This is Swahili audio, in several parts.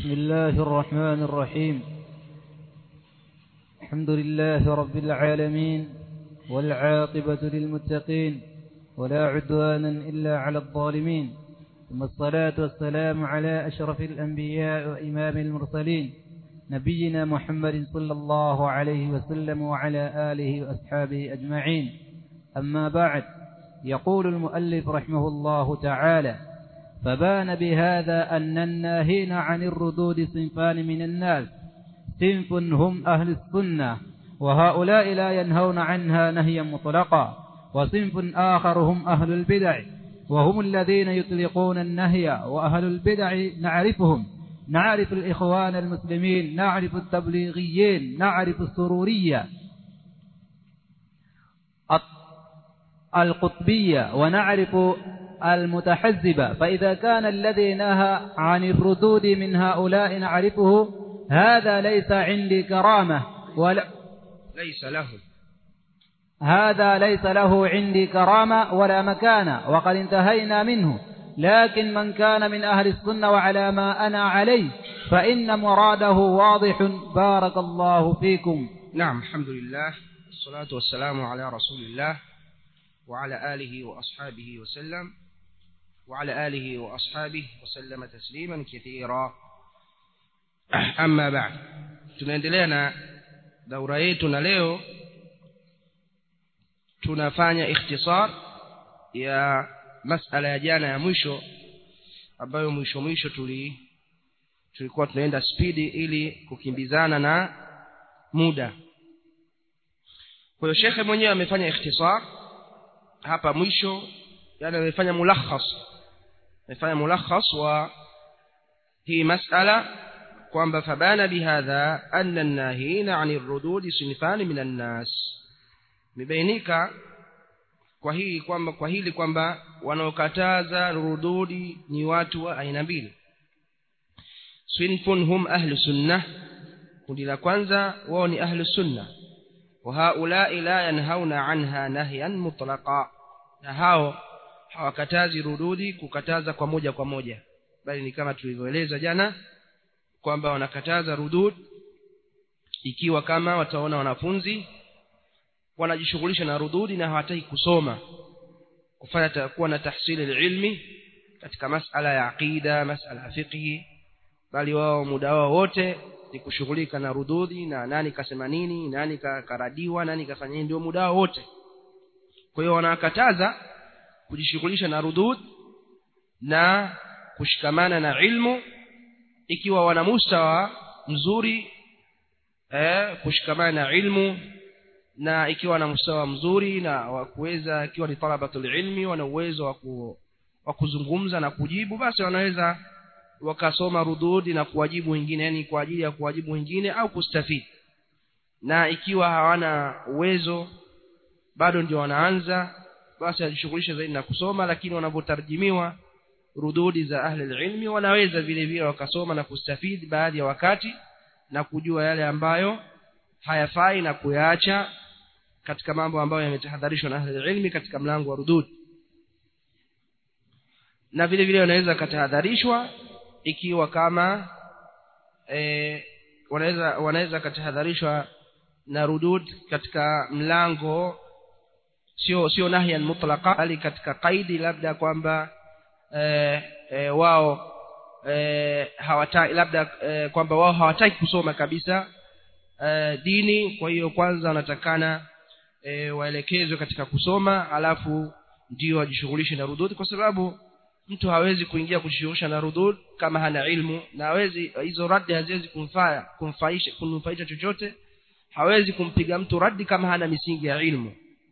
بسم الله الرحمن الرحيم الحمد لله رب العالمين والعاقبة للمتقين ولا عدوانا إلا على الظالمين ثم الصلاة والسلام على أشرف الأنبياء وإمام المرسلين نبينا محمد صلى الله عليه وسلم وعلى آله وأصحابه أجمعين أما بعد يقول المؤلف رحمه الله تعالى فبان بهذا أن الناهين عن الردود صنفان من الناس صنف هم أهل السنة وهؤلاء لا ينهون عنها نهيا مطلقا وصنف آخر هم أهل البدع وهم الذين يطلقون النهي وأهل البدع نعرفهم نعرف الإخوان المسلمين نعرف التبليغيين نعرف السرورية القطبية ونعرف المتحزبة فإذا كان الذي نهى عن الردود من هؤلاء نعرفه هذا ليس عندي كرامة ولا ليس له هذا ليس له عندي كرامة ولا مكانة وقد انتهينا منه لكن من كان من أهل السنة وعلى ما أنا عليه فإن مراده واضح بارك الله فيكم نعم الحمد لله والصلاة والسلام على رسول الله وعلى آله وأصحابه وسلم وعلى آله وأصحابه وسلم تسليما كثيرا أما بعد tunaendelea na daura yetu na leo tunafanya ikhtisar ya masala ya jana ya mwisho ambayo mwisho mwisho tuli tulikuwa tunaenda spidi ili kukimbizana na muda kwa hiyo shekhe mwenyewe amefanya ikhtisar hapa mwisho yani amefanya mulakhas amefanya mulakhas wa hii masala kwamba fabana bihadha anna an-nahina 'ani ar-rudud sinfan min an-nas mibainika kwa hii kwamba kwa hili kwamba wanaokataza rududi ni watu wa aina mbili sinfun hum ahlu sunnah kundi la kwanza wao ni ahlu sunnah wa haula'i la yanhauna anha nahyan mutlaqa na hao hawakatazi rududi kukataza kwa moja kwa moja bali ni kama tulivyoeleza jana kwamba wanakataza rudud ikiwa kama wataona wanafunzi wanajishughulisha na rududi na hawataki kusoma kufanya kuwa na tahsili ilmi katika masala ya aqida masala ya fiqhi bali wao muda wao wote ni kushughulika na rududi na nani kasema nini nani karadiwa nani kafanya nini ndio muda wao wote kwa hiyo wanakataza kujishughulisha na rudud na kushikamana na ilmu ikiwa wana mustawa mzuri eh, kushikamana na ilmu na ikiwa na mustawa mzuri na wa kuweza ikiwa ni talabatul ilmi wana uwezo wa wa kuzungumza na kujibu basi wanaweza wakasoma rududi na kuwajibu wengine yani kwa ajili ya kuwajibu wengine au kustafidi na ikiwa hawana uwezo bado ndio wanaanza basi ajishughulisha zaidi na kusoma lakini wanapotarjimiwa rududi za ahli ilmi wanaweza vile vile wakasoma na kustafidi baadhi ya wakati na kujua yale ambayo hayafai na kuyaacha katika mambo ambayo yametahadharishwa na ahli ilmi katika mlango wa rudud na vile vile wanaweza katahadharishwa ikiwa kama e, wanaweza wanaweza katahadharishwa na rudud katika mlango sio sio nahyan mutlaqa bali katika kaidi labda kwamba e, e, wao e, hawataki labda e, kwamba wao hawataki kusoma kabisa e, dini kwa hiyo kwanza wanatakana e, waelekezwe katika kusoma alafu ndio wajishughulishe na rudud kwa sababu mtu hawezi kuingia kujishughulisha na rudud kama hana ilmu na hawezi hizo radi haziwezi kumfaa kumfaisha kumfaisha chochote hawezi kumpiga mtu radi kama hana misingi ya ilmu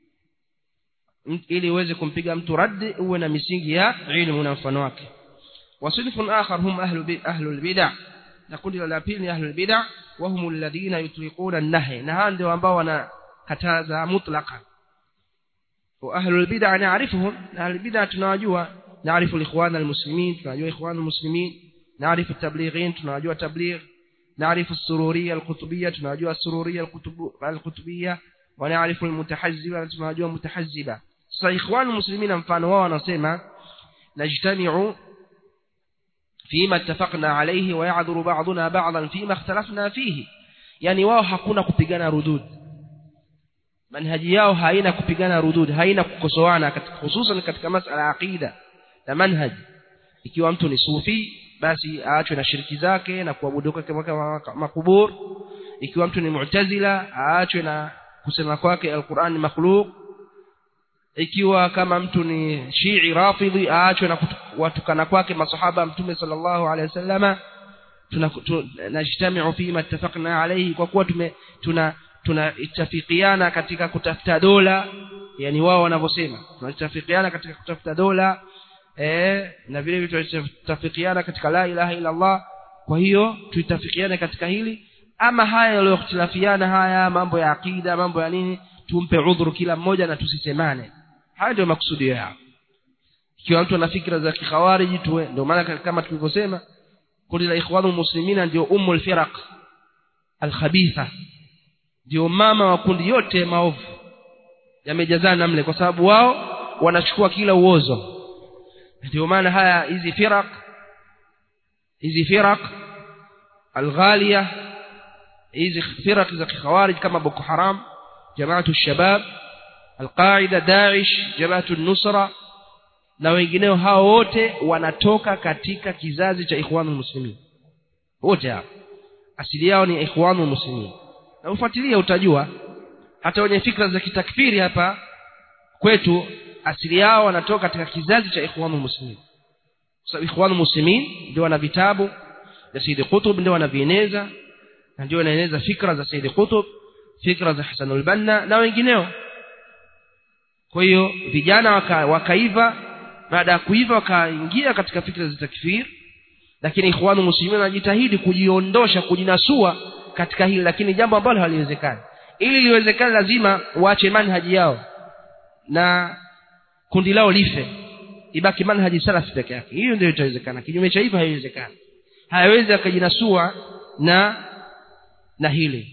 ili uweze kumpiga mtu radi uwe na misingi ya ilmu na mfano wake wasilfun akhar hum ahlu ahlu albid'ah na kundi la pili ni ahlu albid'ah wa hum alladhina yutliquna an-nahy na hao ndio ambao wanakataza mutlaqan wa ahlu albid'ah na'rifuhum ahlu albid'ah tunawajua نعرف الإخوان المسلمين tunajua إخوان المسلمين نعرف التبليغين tunajua تبليغ نعرف السرورية القطبية tunajua السرورية القطبية ونعرف المتحزبة tunajua متحزبة sasa إخوان المسلمين mfano wao wanasema najtami'u فيما اتفقنا عليه ويعذر بعضنا بعضا فيما اختلفنا فيه yani wao hakuna kupigana rudud manhaji yao haina kupigana rudud haina kukosoana hususan katika masala ya aqida na manhaj ikiwa mtu ni sufi basi aachwe na shiriki zake na kuabudu kwake makubur ikiwa mtu ni mu'tazila aachwe na kusema kwake alquran ni makhluq ikiwa kama mtu ni shii rafidhi aachwe na watukana kwake masahaba mtume sallallahu alaihi wasallama tunajtamiu fima ittafaqna alayhi kwa kuwa tume tuna tunaittafikiana katika kutafuta dola yani wao wanavyosema tunaittafikiana katika kutafuta dola eh na vile vile tunaittafikiana katika la ilaha illa Allah kwa hiyo tuitafikiane katika hili ama haya yaliyokhtilafiana haya mambo ya akida mambo ya nini tumpe udhuru kila mmoja na tusisemane haya ndio makusudio yao ikiwa mtu ana fikra za kikhawariji tuwe ndio maana kama tulivyosema kundi la ikhwanul muslimina ndio ummul firaq alkhabitha ndio mama wa kundi yote maovu yamejazana mle kwa sababu wao wanachukua kila uozo ndio maana haya hizi firaq hizi firaq alghalia hizi firaq za kikhawarij kama boko haram jamaatu shabab alqaida daesh jamaatu nusra na wengineo hao wote wanatoka katika kizazi cha ikhwanul muslimin wote hao asili yao ni ikhwanul muslimin na ufuatilia utajua hata wenye fikra za kitakfiri hapa kwetu asili yao wanatoka katika kizazi cha ikhwanul muslimin kwa sababu ikhwanul muslimin ndio wana vitabu vya Said Qutb ndio wanavieneza na ndio wanaeneza fikra za Said Qutb fikra za Hasanul Banna na wengineo kwa hiyo vijana waka, wakaiva baada ya kuiva wakaingia katika fikra za takfir lakini ikhwanu muslimin wanajitahidi kujiondosha kujinasua katika hili lakini jambo ambalo haliwezekani ili liwezekane lazima waache manhaji yao na kundi lao life ibaki manhaji salafi peke yake hiyo ndio itawezekana kinyume cha hivyo haiwezekani hayawezi akajinasua na na hili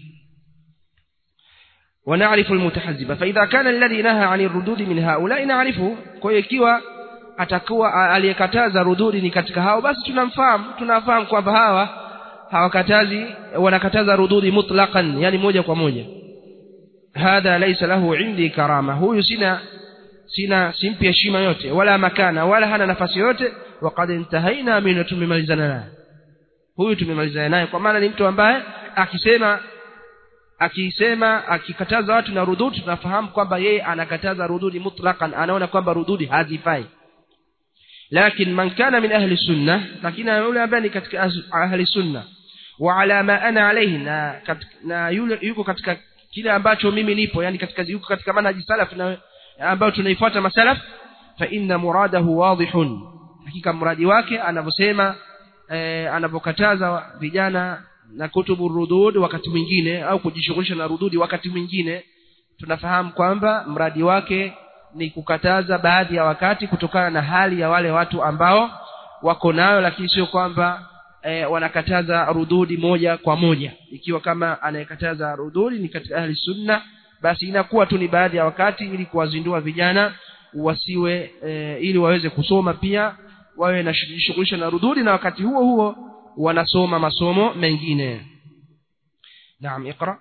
ونعرف المتحزبة فإذا كان الذي نهى عن الردود من هؤلاء نعرفه kwa ikiwa atakuwa aliyekataza rududi ni katika hao basi tunamfahamu tunafahamu kwamba hawa hawakatazi wanakataza rududi mutlaqan yani moja kwa moja hadha laysa lahu indi karama huyu sina sina simpi heshima yote wala makana wala hana nafasi yote waqad intahaina min tumemalizana naye huyu tumemalizana naye kwa maana ni mtu ambaye akisema akisema akikataza watu na rududi tunafahamu kwamba yeye anakataza rududi mutlaqan anaona kwamba rududi hazifai lakini man kana min ahli sunna lakini yule ambaye ni katika ahli sunna wa ala ma ana alayhi na, na yule yuko katika kile ambacho mimi nipo yani katika yuko katika manhaji salaf na ambayo tunaifuata masalaf fa inna muradahu wadihun hakika mradi wake anavyosema eh, anavyokataza vijana na kutubu rudud wakati mwingine au kujishughulisha na rududi wakati mwingine tunafahamu kwamba mradi wake ni kukataza baadhi ya wakati kutokana na hali ya wale watu ambao wako nayo lakini sio kwamba e, wanakataza rududi moja kwa moja ikiwa kama anayekataza rududi ni katika ahli sunna basi inakuwa tu ni baadhi ya wakati ili kuwazindua vijana wasiwe e, ili waweze kusoma pia wawe na shughulisha na rududi na wakati huo huo wanasoma masomo mengine naam iqra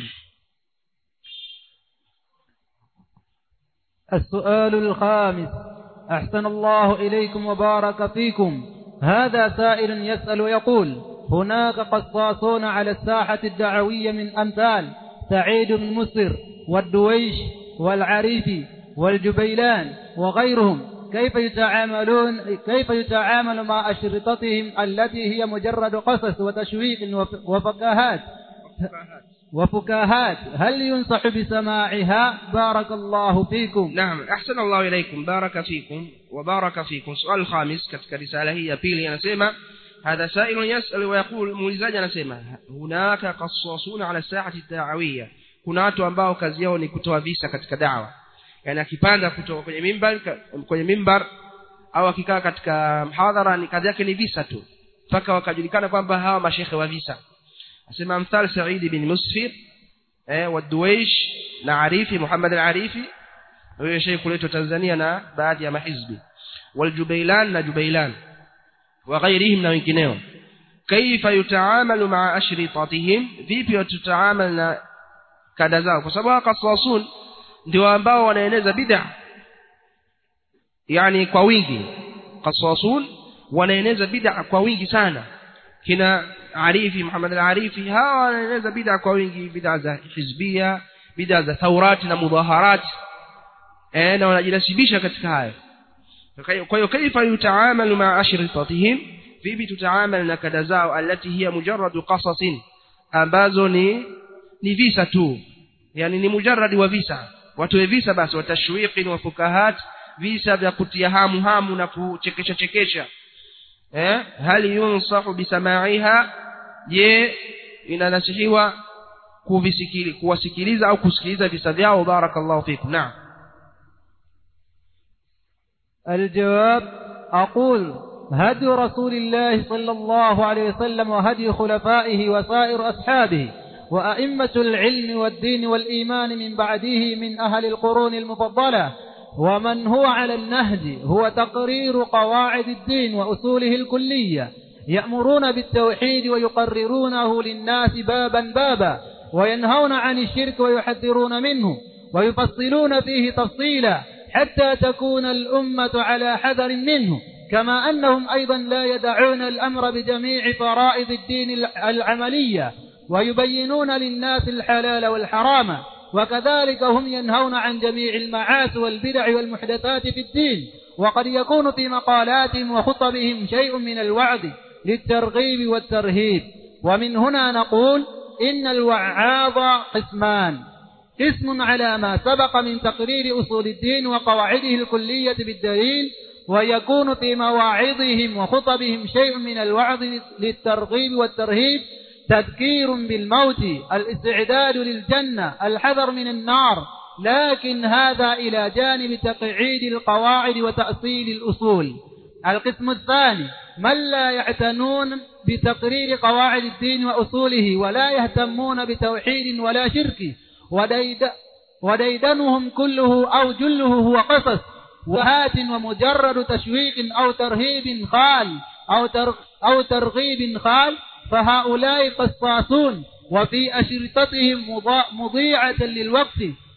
السؤال الخامس أحسن الله إليكم وبارك فيكم هذا سائل يسأل يقول هناك قصاصون على الساحة الدعوية من أمثال سعيد بن مصر والدويش والعريفي والجبيلان وغيرهم كيف يتعاملون كيف يتعامل مع أشرطتهم التي هي مجرد قصص وتشويق وفكاهات وفكاهات هل ينصح بسماعها بارك الله فيكم نعم أحسن الله إليكم بارك فيكم وبارك فيكم سؤال الخامس كتك رسالة هي بيلي أنا هذا سائل يسأل ويقول مولزاج أنا هناك قصاصون على الساحة الدعوية kuna watu ambao kazi yao ni kutoa visa katika dawa yani akipanda kutoka kwenye mimbar kwenye mimbar au akikaa katika mhadhara ni kazi yake ni visa tu mpaka wakajulikana kwamba hawa mashekhe wa visa asema mthal Said bin Musfir eh wa Duwaish na Arifi Muhammad al-Arifi huyo sheikh kuletwa Tanzania na baadhi ya mahizbi wal Jubailan na Jubailan wa ghairihim na wengineo kaifa yutaamalu maa ashritatihim vipi watutaamal na kada zao kwa sababu kaswasun ndio ambao wanaeneza bid'a yani kwa wingi kaswasun wanaeneza bid'a kwa wingi sana kina Arifi Muhammad al-Arifi hawa wanaeneza bid'a kwa wingi bid'a za hizbia bid'a za taurati na mudaharati eh na wanajinasibisha katika hayo kwa hiyo kaifa yutaamalu ma ashritatihim vipi tutaamal na kada zao alati hiya mujarradu qasasin ambazo ni ni visa tu yani ni mujarradi wa visa watoe visa basi watashwiqi wa fukahat visa vya kutia hamu hamu na kuchekesha chekesha eh hali yunsahu bisamaiha je inanasihiwa kuvisikili kuwasikiliza au kusikiliza visa vyao barakallahu fikum naam الجواب أقول هدي رسول الله صلى الله عليه وسلم وهدي خلفائه وسائر أصحابه وأئمة العلم والدين والإيمان من بعده من أهل القرون المفضلة ومن هو على النهج هو تقرير قواعد الدين وأصوله الكلية يأمرون بالتوحيد ويقررونه للناس بابا بابا وينهون عن الشرك ويحذرون منه ويفصلون فيه تفصيلا حتى تكون الأمة على حذر منه كما أنهم أيضا لا يدعون الأمر بجميع فرائض الدين العملية ويبينون للناس الحلال والحرام وكذلك هم ينهون عن جميع المعاصي والبدع والمحدثات في الدين وقد يكون في مقالاتهم وخطبهم شيء من الوعد للترغيب والترهيب ومن هنا نقول إن الوعاظ قسمان قسم على ما سبق من تقرير أصول الدين وقواعده الكلية بالدليل ويكون في مواعظهم وخطبهم شيء من الوعظ للترغيب والترهيب تذكير بالموت الاستعداد للجنة الحذر من النار لكن هذا إلى جانب تقعيد القواعد وتأصيل الأصول القسم الثاني من لا يعتنون بتقرير قواعد الدين وأصوله ولا يهتمون بتوحيد ولا شرك وديد وديدنهم كله أو جله هو قصص وهات ومجرد تشويق أو ترهيب خال أو, تر أو ترغيب خال فهؤلاء قصاصون وفي أشرطتهم مضيعة للوقت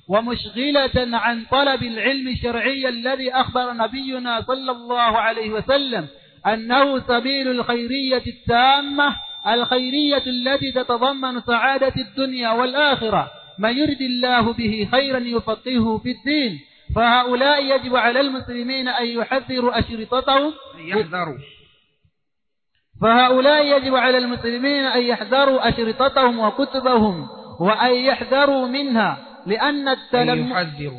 ومشغلة عن طلب العلم الشرعي الذي أخبر نبينا صلى الله عليه وسلم أنه سبيل الخيرية التامة الخيرية التي تتضمن سعادة الدنيا والآخرة من يرد الله به خيرا يفقهه في الدين فهؤلاء يجب على المسلمين أن يحذروا أشرطتهم يحذروا فهؤلاء يجب على المسلمين أن يحذروا أشرطتهم وكتبهم وأن يحذروا منها لأن التلم يحذروا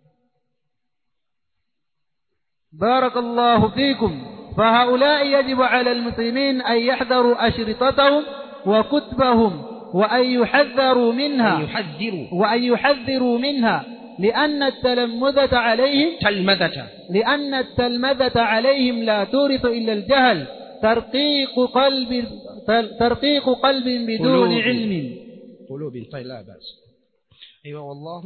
بارك الله فيكم فهؤلاء يجب على المسلمين أن يحذروا أشرطتهم وكتبهم وأن يحذروا منها يحذروا وأن يحذروا منها لأن التلمذة عليهم تلمذة لأن التلمذة عليهم لا تورث إلا الجهل ترقيق قلب ترقيق قلب بدون قلوب. علم قلوب طيب لا بأس أيوة والله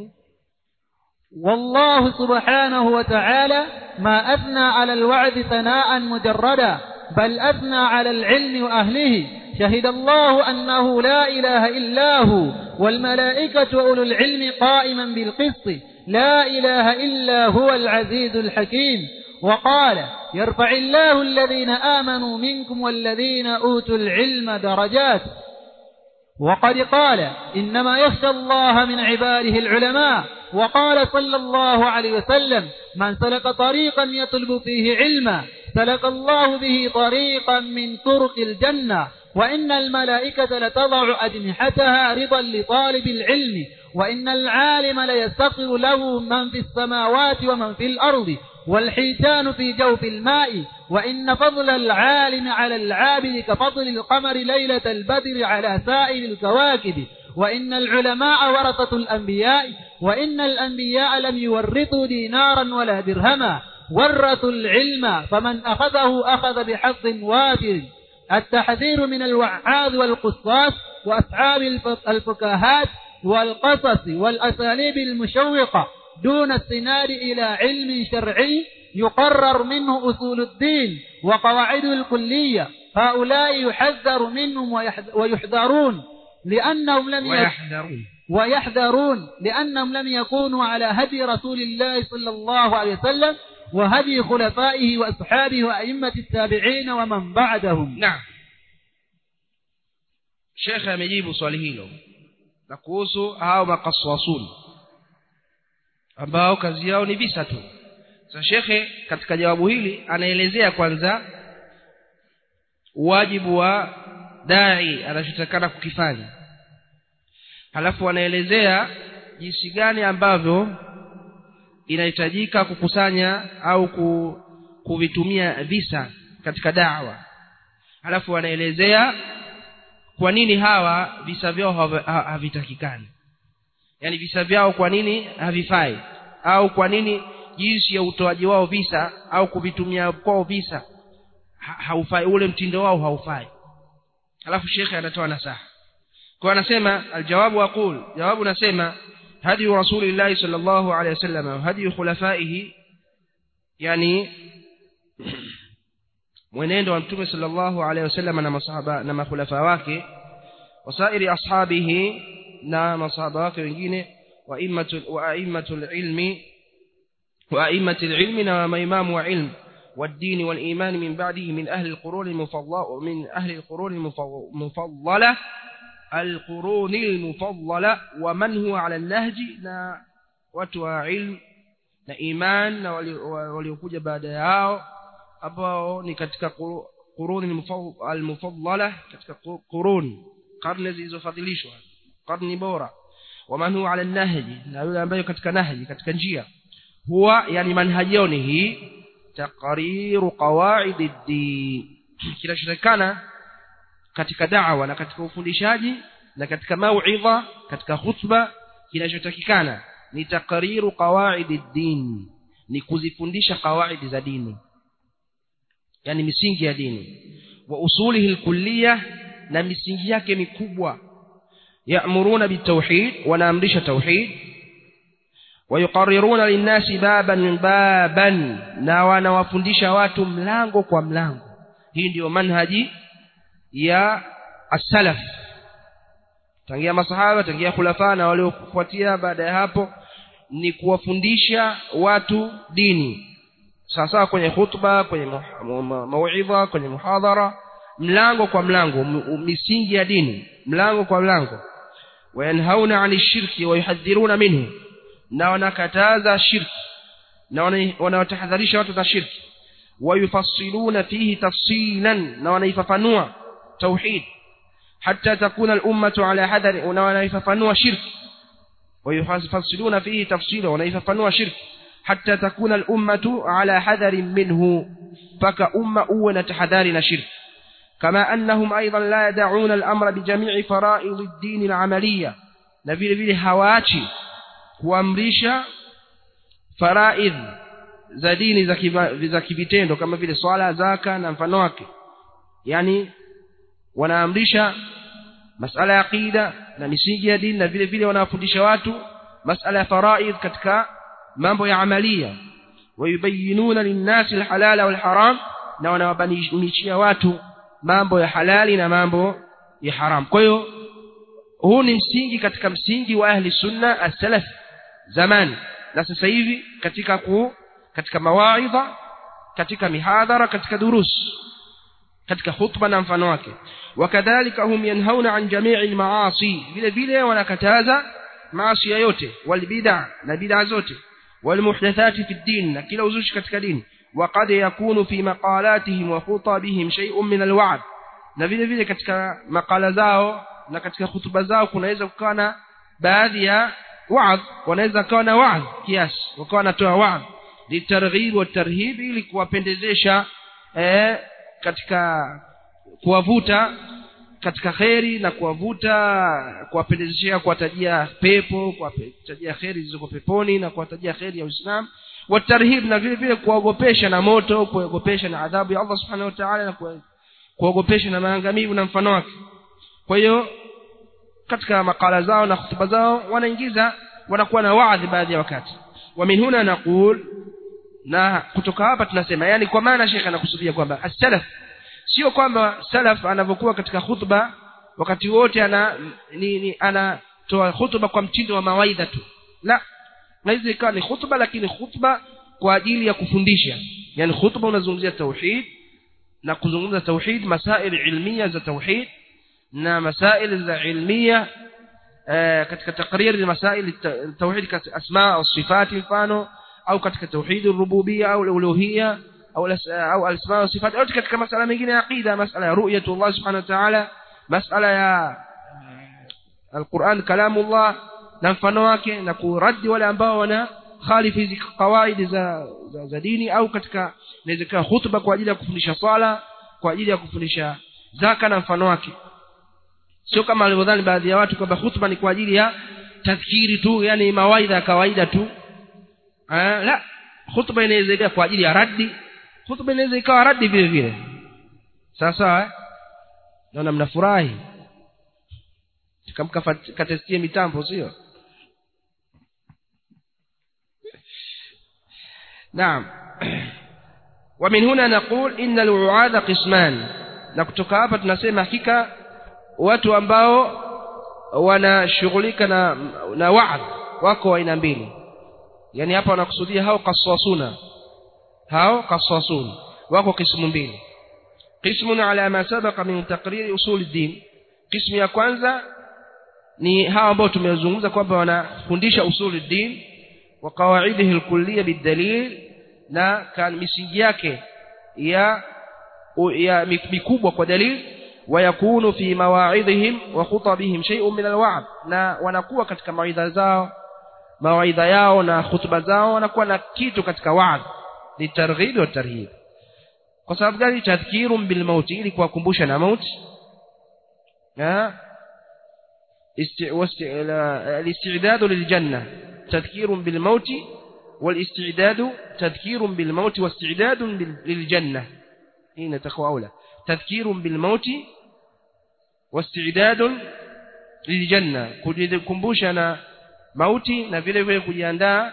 والله سبحانه وتعالى ما أثنى على الوعد ثناء مجردا بل أثنى على العلم وأهله شهد الله أنه لا إله إلا هو والملائكة وأولو العلم قائما بالقسط لا إله إلا هو العزيز الحكيم وقال يرفع الله الذين آمنوا منكم والذين أوتوا العلم درجات وقد قال إنما يخشى الله من عباده العلماء وقال صلى الله عليه وسلم من سلك طريقا يطلب فيه علما سلك الله به طريقا من طرق الجنة وإن الملائكة لتضع أجنحتها رضا لطالب العلم وإن العالم ليستغفر له من في السماوات ومن في الأرض والحيتان في جوف الماء وإن فضل العالم على العابد كفضل القمر ليلة البدر على سائر الكواكب وإن العلماء ورثة الأنبياء وإن الأنبياء لم يورثوا دينارا ولا درهما ورثوا العلم فمن أخذه أخذ بحظ وافر التحذير من الوعاظ والقصاص وأصحاب الف- الفكاهات والقصص والأساليب المشوقة دون السناد إلى علم شرعي يقرر منه أصول الدين وقواعده الكلية هؤلاء يحذر منهم ويحذرون لأنهم لم ويحذرون ويحذرون لأنهم لم يكونوا على هدي رسول الله صلى الله عليه وسلم وهدي خلفائه وأصحابه وأئمة التابعين ومن بعدهم naam shekhe amejibu swali hilo na kuhusu hao makaswasun ambao kazi yao ni visa tu sasa shekhe katika jawabu hili anaelezea kwanza wajibu wa dai anachotakana kukifanya halafu anaelezea jinsi gani ambavyo inahitajika kukusanya au ku, kuvitumia visa katika dawa halafu anaelezea kwa nini hawa visa vyao hav- ha- havitakikani yaani visa vyao kwa nini havifai au kwa nini jinsi ya utoaji wao visa au kuvitumia kwao visa ha, haufai ule mtindo wao haufai alafu shekhe anatoa nasaha kwa anasema aljawabu aqul jawabu nasema hadi rasulillahi sallallahu alaihi wasallam hadi khulafaihi yani mwenendo wa mtume sallallahu alaihi wasallam na masahaba na makhulafa wake wasairi ashabihi na masahaba wake wengine wa immatul wa aimmatul ilmi wa aimmatul ilmi na maimamu wa ilmu والدين والإيمان من بعده من أهل القرون المفضلة من أهل القرون المفضلة القرون المفضلة ومن هو على النهج نا وتوى علم na iman na waliokuja baada yao ambao ni katika quruni almufaddala katika quruni karne zilizofadhilishwa karni bora waman huwa ala nahji na yule ambaye katika nahji katika njia huwa yani manhaji yao ni hii taqriru qawaid ad-din kinachotakana katika da'wa na katika ufundishaji na katika mauidha katika khutba kinachotakikana ni taqriru qawaid ad-din ni kuzifundisha qawaidi za dini yani misingi ya dini wa usulihi al na misingi yake mikubwa ya'muruna bitawhid wanaamrisha tauhid ويقررون للناس بابا بابا na wanawafundisha watu mlango kwa mlango hii ndiyo manhaji ya as-salaf tangia masahaba tangia khulafa na waliofuatia baada ya hapo ni kuwafundisha watu dini sasa kwenye khutba kwenye mauidha kwenye muhadhara mlango kwa mlango misingi ya dini mlango kwa mlango wayanhauna 'ani shirki wa yuhadhiruna minhu na wanakataza shirki na wanawatahadharisha watu na shirki wayufassiluna fihi tafsilan na wanaifafanua tauhid hatta takuna al-ummatu ala hadari na wanaifafanua shirki wayufassiluna fihi tafsila wanaifafanua shirki hatta takuna al-ummatu ala hadari minhu faka umma uwe na tahadhari na shirki كما أنهم أيضا لا يدعون الأمر بجميع فرائض الدين العملية نبيل بيل هواتي kuamrisha faraidh za dini za kivitendo kama vile swala zaka na mfano wake yani wanaamrisha masala ya aqida na misingi ya dini na vile vile wanawafundisha watu masala ya faraidh katika mambo ya amalia wayubayinuna linnasi alhalala walharam na wanawabanishia watu mambo ya halali na mambo ya haram kwa hiyo huu ni msingi katika msingi wa ahli sunna as-salaf zamani na sasa hivi katika ku katika mawaidha katika mihadhara katika durus katika khutba na mfano wake wakadhalika hum yanhauna an jami'il maasi vile vile wanakataza maasi yote wal bid'a na bid'a zote wal muhdathati fi din na kila uzushi katika dini وقد يكون في مقالاتهم وخطبهم شيء من الوعد na vile vile katika makala zao na katika hutuba zao kunaweza kukawa na baadhi ya waadh wanaweza kuwa na waadh kiasi wakawa wanatoa waadh litarghib wa tarhib ili kuwapendezesha eh, katika kuwavuta katika kheri na kuwavuta kuwapendezeshea kuwatajia pepo kuwatajia kheri zilizoko peponi na kuwatajia kheri ya Uislamu watarhib na vile vile kuogopesha na moto kuogopesha na adhabu ya Allah subhanahu wa ta'ala na kuogopesha na maangamivu na mfano wake kwa hiyo katika makala zao na hutuba zao wanaingiza wanakuwa na waadhi baadhi ya wakati wa min huna naqul na kutoka hapa tunasema yani kwa maana shekhe anakusudia kwamba as-salaf sio kwamba salaf anavyokuwa katika khutba wakati wote ana ni, ni anatoa khutba kwa mtindo wa mawaidha tu la naweza ikawa ni khutba lakini khutba kwa ajili ya kufundisha yani khutba unazungumzia tauhid na kuzungumza tauhid masail ilmiya za tauhid na masail za ilmiya katika takriri masail tauhid katika asma au sifati mfano au katika tauhid rububiyya au uluhiyya au au asma wa sifat au katika masala mengine ya aqida masala ya ru'yatu Allah subhanahu wa ta'ala masala ya alquran kalamullah na mfano wake na kuradi wale ambao wana khalifu hizi kawaidi za, za, za dini au katika inawezekana hutuba kwa ajili ya kufundisha swala kwa ajili ya kufundisha zaka na mfano wake sio kama alivyodhani baadhi ya watu kwamba hutuba ni kwa ajili ya tadhkiri tu yani mawaidha ya kawaida tu eh, la hutuba inaweza ikawa kwa ajili ya raddi hutuba inaweza ikawa raddi vile vile sawa sawa eh? naona mnafurahi kamkatestie mitambo sio نعم ومن هنا نقول إن الوعاذ قسمان na kutoka hapa tunasema hakika watu ambao wanashughulika na na wa'd wako aina mbili yani hapa wanakusudia hao qaswasuna hao qaswasun wako kismu mbili qismun ala ma sabaqa min taqrir usul ad-din qismu ya kwanza ni hao ambao tumezungumza kwamba wanafundisha usul ad-din wa qawaidihi al-kulliyya bid-dalil na kan misingi yake ya ya mikubwa kwa dalil ويكون في مواعظهم وخطبهم شيء من الوعظ na wanakuwa katika mawaidha zao mawaidha yao na hutuba zao wanakuwa na kitu katika wa'd litarghib wa tarhib kwa sababu gani tadhkirun bil maut ili kuwakumbusha na mauti الاستعداد للجنة تذكير بالموت والاستعداد تذكير بالموت واستعداد للجنة هنا تخوى أولى تذكير بالموت واستعداد للجنة kukumbusha mauti na vile vile kujiandaa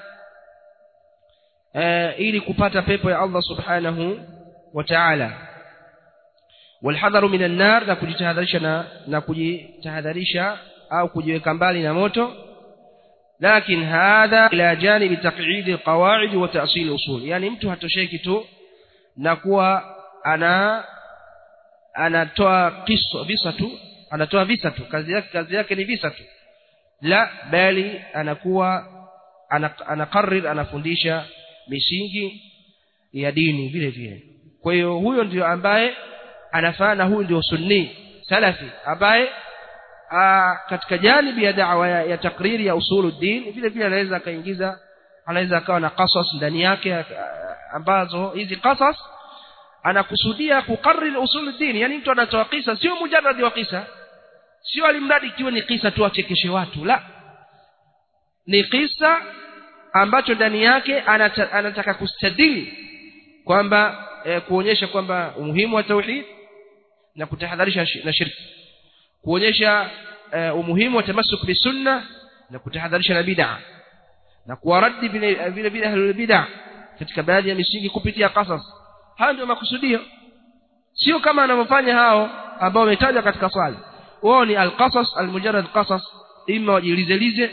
ili kupata pepo ya Allah subhanahu wa ta'ala والحذر من النار na kujitahadharisha na na kujitahadharisha au kujiweka mbali na moto لكن هذا الى جانب تقعيد القواعد وتأصيل الاصول yani mtu hatosheki tu na kuwa ana anatoa kisa visa tu anatoa visa tu kazi yake kazi yake ni visa tu la bali anakuwa anakarrir anafundisha misingi ya dini vile vile kwa hiyo huyo ndio ambaye anafaa na huyu ndio sunni salafi ambaye katika janibi ya da'wa ya, ya takriri ya usuluddin vile vile anaweza akaingiza anaweza akawa na qasas ndani yake ambazo hizi qasas anakusudia kukarrir usuluddin yani mtu anatoa kisa sio mujarrad wa kisa sio alimradi ikiwa ni kisa tu achekeshe watu la ni kisa ambacho ndani yake anata, anataka kustadili kwamba e, kuonyesha kwamba umuhimu wa tauhid na kutahadharisha na shirki kuonyesha e, umuhimu wa tamassuk bisunna na kutahadharisha na bid'a na kuwaradi vile vile vile ahlul bid'a katika baadhi ya misingi kupitia qasas haya ndio makusudio sio kama anavyofanya hao ambao wametajwa katika swali wao ni alqasas almujarrad qasas ima wajilizelize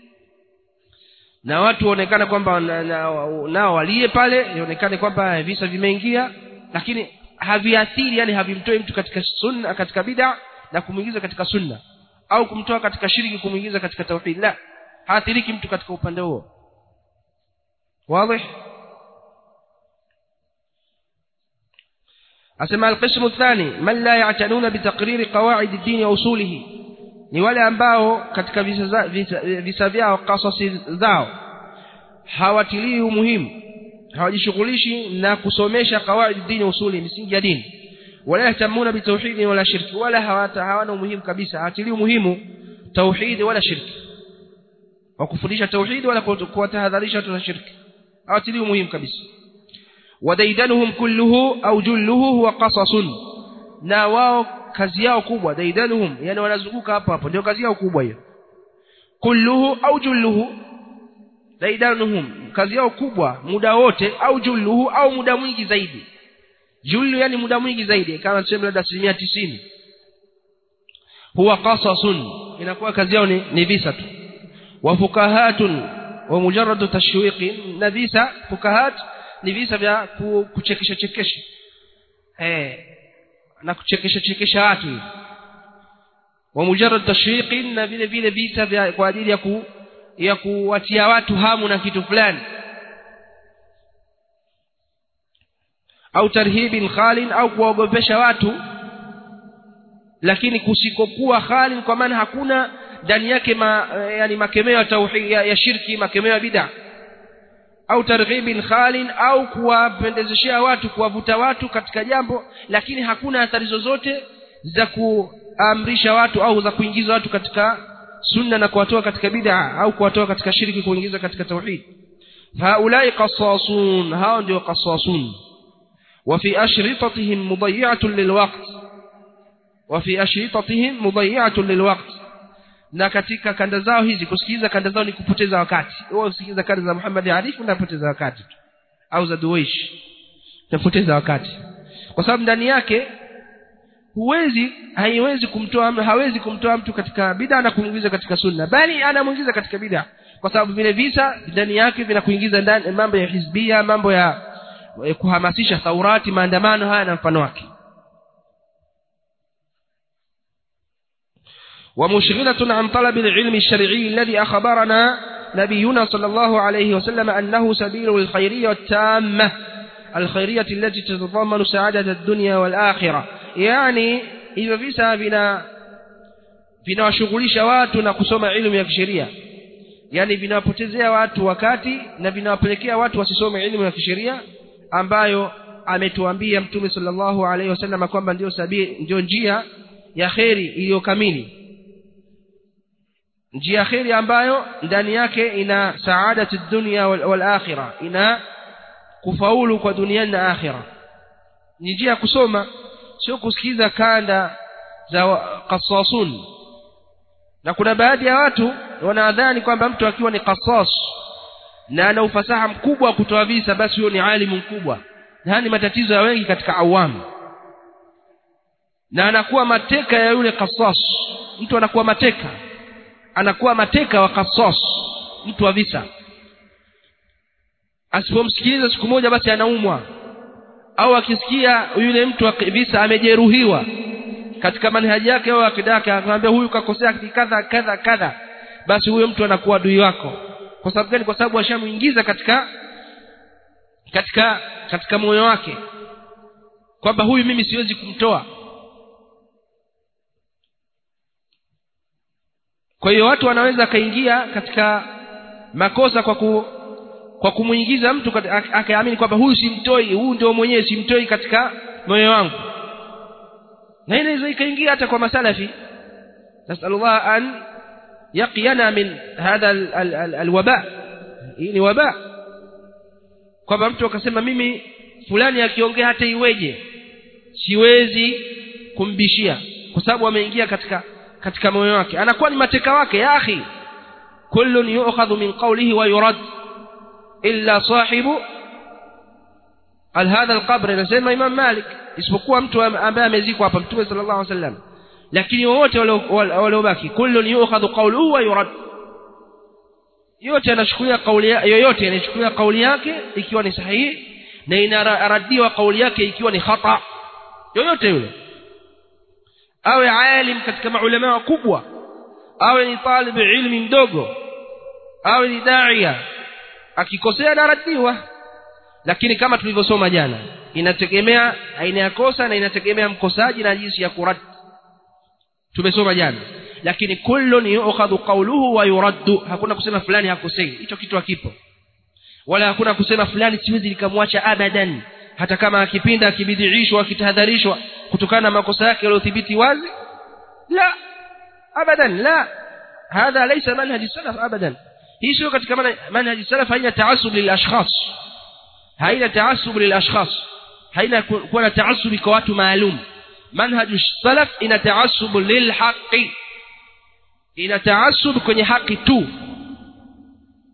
na watu waonekana kwamba nao walie pale ionekane kwamba visa vimeingia lakini haviathiri yani havimtoi mtu katika sunna katika bid'a na kumuingiza katika sunna au kumtoa katika shiriki kumuingiza katika tauhid la haathiriki mtu katika upande huo wazi أسمى القسم الثاني من لا يعتنون بتقرير قواعد الدين وأصوله ni wale ambao katika visa, visa, visa vyao kasasi zao hawatilii umuhimu hawajishughulishi na kusomesha kawaidi dini usuli misingi ya dini wala yahtamuna bitauhidi wala shirki wala hawata hawana umuhimu kabisa hawatilii umuhimu tauhidi wala shirki wa kufundisha tauhidi wala kuwatahadharisha watu na shirki hawatilii umuhimu kabisa وديدنهم كله أو جله هو قصص na wao kazi yao kubwa daidanuhum yani wanazunguka hapo hapo ndio kazi yao kubwa hiyo kulluhu au julluhu daidanuhum kazi yao kubwa muda wote au julluhu au muda mwingi zaidi jullu yani muda mwingi zaidi kama tuseme labda asilimia tisini huwa qasasun inakuwa kazi yao ni, ni visa tu wa fukahatun wa mujarradu tashwiqi na visa fukahat ni visa vya kuchekesha chekesha eh na kuchekesha chekesha watu hivi wa mujarrad tashwiqi na vile vile visa vya kwa ajili ya ku ya kuwatia watu hamu na kitu fulani au tarhibin khalin au kuwaogopesha watu lakini kusikokuwa khalin kwa maana hakuna ndani yake ma, yani makemeo ya tauhid ya, ya shirki makemeo ya bid'a au targhibin khalin au kuwapendezeshea watu kuwavuta watu katika jambo lakini hakuna athari zozote za kuamrisha watu au za kuingiza watu katika sunna na kuwatoa katika bid'a au kuwatoa katika shirki kuingiza katika tauhid haulai qassasun hao ndio qassasun وفي أشرطتهم مضيعة للوقت وفي أشرطتهم مضيعة للوقت na katika kanda zao hizi kusikiliza kanda zao ni kupoteza wakati wewe usikiliza kanda za Muhammad Arif unapoteza wakati tu au za Duwaish unapoteza wakati kwa sababu ndani yake huwezi haiwezi kumtoa hawezi kumtoa mtu katika bid'a na kumuingiza katika sunna bali anamuingiza katika bid'a kwa sababu vile visa ndani yake vinakuingiza ndani mambo ya hizbia mambo ya kuhamasisha thaurati maandamano haya na mfano wake ومشغلة عن طلب العلم الشرعي الذي أخبرنا نبينا صلى الله عليه وسلم أنه سبيل الخيرية التامة الخيرية التي تتضمن سعادة الدنيا والآخرة يعني إذا visa vina vinawashughulisha watu na kusoma ilmu ya kisheria yani vinawapotezea watu wakati na vinawapelekea watu wasisome ilmu ya kisheria ambayo ametuambia mtume sallallahu alaihi wasallam kwamba ndio sabili ndio njia ya kheri iliyo kamili njia kheri ambayo ndani yake ina saadatu dunya wal, wal akhirah ina kufaulu kwa duniani na akhira ni njia ya kusoma sio kusikiza kanda za qasasun na kuna baadhi ya watu wanadhani kwamba mtu akiwa ni qasas na ana ufasaha mkubwa wa kutoa visa basi huyo ni alimu mkubwa na ni matatizo ya wengi katika awamu na anakuwa mateka ya yule qasas mtu anakuwa mateka anakuwa mateka wa qasas mtu wa visa asipomsikiliza siku moja basi anaumwa au akisikia yule mtu wa visa amejeruhiwa katika manhaji yake au akida yake akamwambia huyu kakosea kadha kadha kadha basi huyo mtu anakuwa adui wako kwa sababu gani kwa sababu ashamuingiza katika katika katika moyo wake kwamba huyu mimi siwezi kumtoa kwa hiyo watu wanaweza akaingia katika makosa kwa ku, kwa kumuingiza mtu akaamini kwamba huyu simtoi huyu ndio mwenyewe simtoi katika moyo wangu na inaweza ikaingia hata kwa masalafi nasalullah an yaqiyana min hadha alwaba hii ni waba kwamba mtu akasema mimi fulani akiongea hata iweje siwezi kumbishia kwa sababu ameingia katika katika moyo wake anakuwa ni mateka wake ya akhi kullun yu'khadhu min qawlihi wa yurad illa sahibu al hadha alqabr anasema imam malik isipokuwa mtu ambaye amezikwa hapa mtume sallallahu alaihi wasallam lakini wote waliobaki kullun yu'khadhu qawluhu wa yurad yote anachukulia kauli yoyote anachukulia kauli yake ikiwa ni sahihi na inaradiwa kauli yake ikiwa ni khata yoyote yule awe alim katika maulama wakubwa awe ni talib ilmi mdogo awe ni daia akikosea anaradiwa lakini kama tulivyosoma jana inategemea aina ya kosa na inategemea mkosaji na jinsi ya kurad tumesoma jana lakini kullun yu'khadhu qawluhu wa yuraddu hakuna kusema fulani hakosei hicho kitu hakipo wala hakuna kusema fulani siwezi nikamwacha abadan hata kama akipinda akibidhiishwa akitahadharishwa kutokana na makosa yake yaliyothibiti wazi la abadan la hadha laysa manhaj salaf abadan hii sio katika manhaj salaf haina taasub lil ashkhas haina taasub lil ashkhas haina kuwa na taasubi kwa watu maalum manhaj salaf ina taasub lil haqi ina taasub kwenye haki tu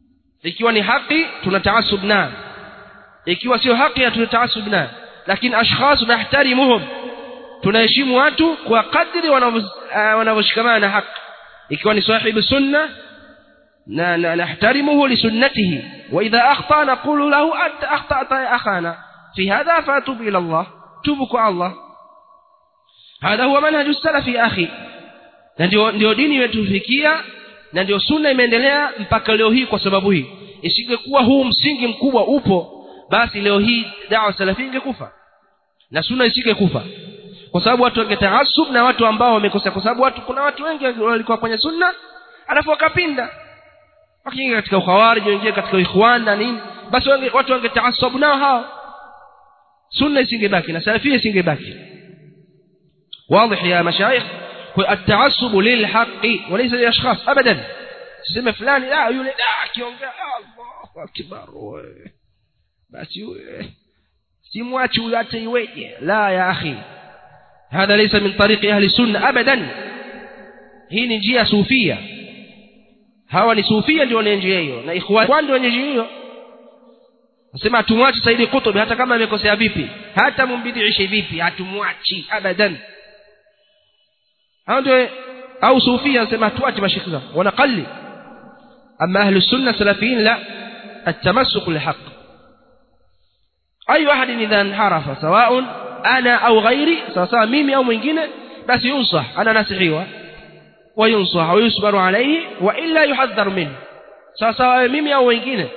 ikiwa ni haki tuna taasub nayo ikiwa sio haki hatuna taasub nayo lakini ashkhas nahtarimuhum tunaheshimu watu kwa kadri wanavyoshikamana na haki ikiwa ni sahibu sunna na nahtarimuhu lisunnatihi wa idha akhta naqulu lahu anta akhtata ya akhana fi hadha fatub ila Allah tubu kwa Allah هذا هو منهج السلف يا أخي na ndio ndio dini imetufikia na ndio sunna imeendelea mpaka leo hii kwa sababu hii isingekuwa huu msingi mkubwa upo basi leo hii dawa salafi ingekufa na sunna isingekufa kwa sababu watu wangetaasub na watu ambao wamekosea kwa sababu watu kuna watu wengi walikuwa kwenye sunna alafu wakapinda wakiingia katika ukhawarij wengine katika ikhwan na nini basi wange, watu wangetaasabu nao hao sunna isingebaki na salafia isingebaki واضح يا مشايخ التعصب للحق وليس للاشخاص ابدا سمع فلان لا يقول لا كيونجا الله اكبر بس simwachi huyo hata iweje la ya akhi hadha laysa min tariqi ahli sunna abadan hii ni njia sufia hawa ni sufia ndio wenye njia hiyo na ikhwan ndio wenye njia hiyo nasema hatumwachi saidi kutubi hata kama amekosea vipi hata mumbidiishe vipi hatumwachi abadan hao ndio au sufia nasema tuache mashikhi zao wanaqalli ama ahli sunna salafiyin la التمسك للحق أي واحد إذا انحرف سواء أنا أو غيري سواء ميمي أو mwingine بس ينصح أنا ناسحيwa وينصح ويصبر عليه وإلا يحذر منه سواء mimi au wengine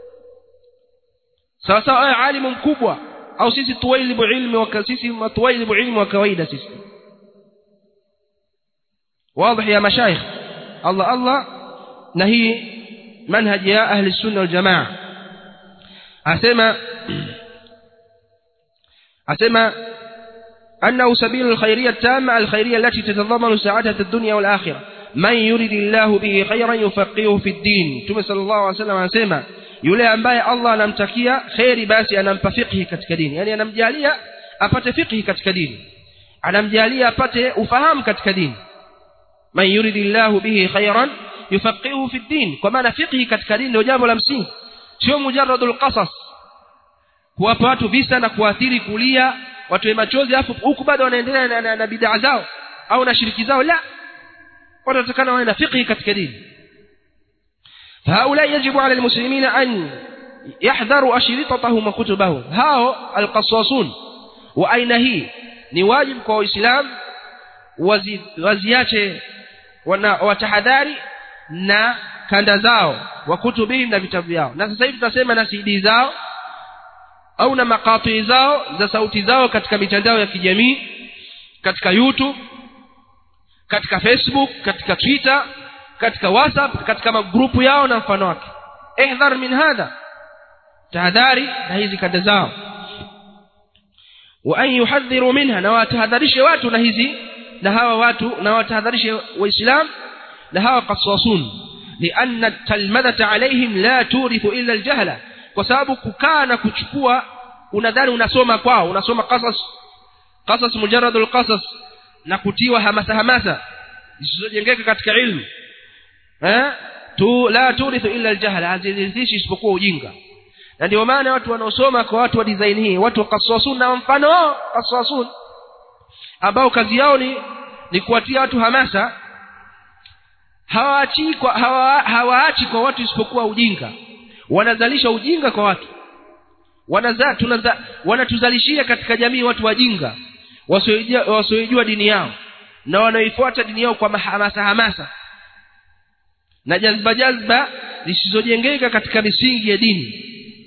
sawasawa alimu mkubwa au sisi tuwailibu ilmi wa sisi tuwailibu ilmu wa kawaida sisi واضح يا مشايخ الله الله نهي منهج يا أهل السنة والجماعة أسمى أسمى أنه سبيل الخيرية التامة الخيرية التي تتضمن سعادة الدنيا والآخرة من يريد الله به خيرا يفقهه في الدين ثم صلى الله عليه وسلم أسمى yule ambaye Allah anamtakia kheri basi anampa fiqhi katika dini yani anamjalia apate fiqhi katika dini anamjalia apate ufahamu katika dini man yuridillahu bihi khairan yufaqihu fi din kwa maana fiqhi katika dini ndio jambo la msingi sio mujarradul qasas kuwapa watu visa na kuathiri kulia watu machozi afu huku bado wanaendelea na, na, na bid'a zao au na shiriki zao la watu watakana wawe na fiqhi katika dini فهؤلاء يجب على المسلمين أن يحذروا أشرطتهم وكتبهم هاو القصاصون وأين هي نواجب كو إسلام waziache watahadhari na kanda zao wa kutubihim na vitabu vyao na sasa hivi tunasema na CD zao au na makati zao za sauti zao katika mitandao ya kijamii katika YouTube katika Facebook katika Twitter katika WhatsApp katika magrupu yao na mfano wake ihdhar min hadha tahadhari na hizi kanda zao wa an yuhadhiru minha na watahadharishe watu na hizi na hawa watu na watahadharishe waislam na hawa qaswasun لأن التلمذة عليهم لا تورث إلا الجهلة kwa sababu kukaa na kuchukua unadhani unasoma kwao unasoma qasas qasas mujarradul qasas na kutiwa hamasa hamasa zisizojengeka katika ilmu eh tu la turithu illa aljahla hazirithishi isipokuwa ujinga na ndio maana watu wanaosoma kwa watu wa design hii watu wa qaswasun na mfano wao qaswasun ambao kazi yao ni ni kuwatia watu hamasa hawaachi kwa hawa, hawaachi kwa watu isipokuwa ujinga wanazalisha ujinga kwa watu wanaza tunaza wanatuzalishia katika jamii watu wajinga wasiojua wasiojua dini yao na wanaoifuata dini yao kwa hamasa hamasa na jazba jazba zisizojengeka katika misingi ya dini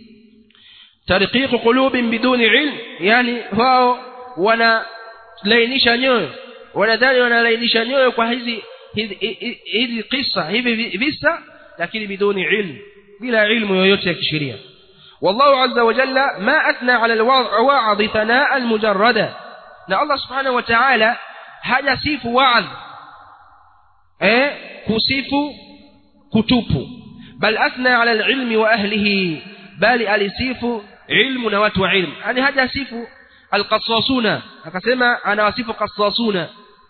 tariqiqu qulubin biduni ilm yani wao wanalainisha nyoyo wanadhani wanalainisha nyoyo kwa hizi hizi hizi kisa hivi visa lakini biduni ilm bila ilmu yoyote ya kisheria والله عز وجل ما أثنى على الواعظ ثناء المجردة na Allah subhanahu wa ta'ala hajasifu waadh eh kusifu kutupu bal athna ala alilmi wa ahlihi bali alisifu ilmu na watu wa ilmu yani hajasifu alqassasuna akasema anawasifu qassasuna